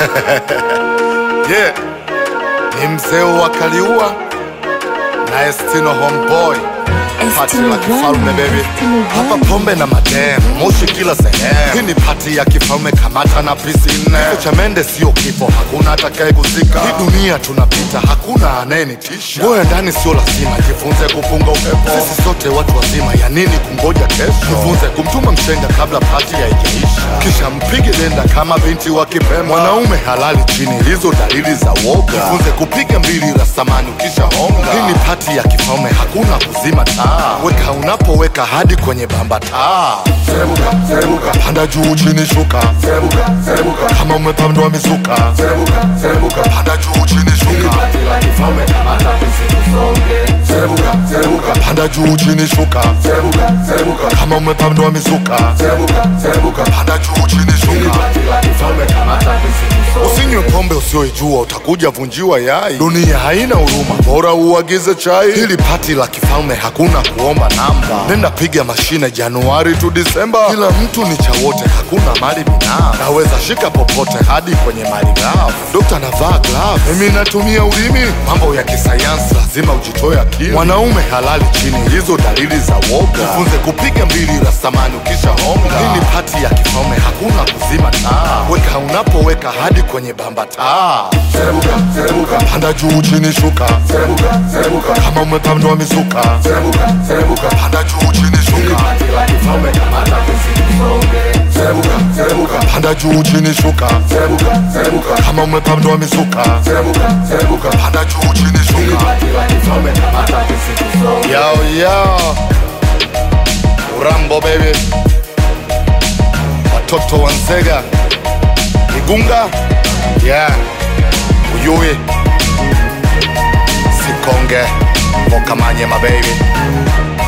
yeah. Ni mzee wa Kaliua na Estino homeboy Pati la kifalme baby, hapa pombe na madem, moshi kila sehemu. Hii ni pati ya kifalme, kamata na pisi nne. Kifo cha mende sio kifo, hakuna atakaye kuzika. Hii dunia tunapita, hakuna anayenitisha. Ngoja ndani sio lazima, jifunze kupunga upepo. Sisi sote watu wazima, ya nini kungoja kesho? Jifunze kumtuma mshenga kabla pati haijaisha, kisha mpige denda kama binti wa Kipemba. Mwanaume halali chini, hizo dalili za woga. Jifunze kupiga mbili la samani ukisha honga. Hii ni pati ya kifalme, hakuna kuzima taa. Weka unapoweka hadi kwenye bamba taa. Serebuka, serebuka, panda juu chini shuka. Serebuka, serebuka, kama umepandwa mizuka. Serebuka, serebuka, panda juu chini shuka. Serebuka, serebuka, panda juu chini shuka. Serebuka, serebuka, kama umepandwa mizuka. Serebuka, serebuka, panda juu chini shuka. Usinywe pombe usioijua, utakuja vunjiwa yai. Dunia haina huruma, bora uagize chai. Hili pati la kifalme, hakuna kuomba namba. Nenda piga mashine Januari tu Disemba. Kila mtu ni cha wote, hakuna mali binafsi. Naweza shika popote hadi kwenye mali ghafi. Dokta navaa glove, mimi natumia ulimi. Mambo ya kisayansi lazima ujitoe akili. Mwanaume halali chini, hizo dalili za woga. Jifunze kupiga mbili la samani ukisha honga. Hii ni pati ya kifalme, hakuna kuzima taa. Weka unapoweka hadi kwenye bamba taa. Serebuka, serebuka, panda juu chini shuka. Serebuka, serebuka, kama umepandwa mizuka. Serebuka, serebuka, panda juu chini shuka. Serebuka, serebuka, panda juu chini shuka. Serebuka, serebuka, kama umepandwa mizuka. Serebuka, serebuka, panda juu chini shuka. Yo, yo. Urambo baby, watoto wa Nzega, Igunga, yeah, Uyui, Sikonge, Vokamanye my baby.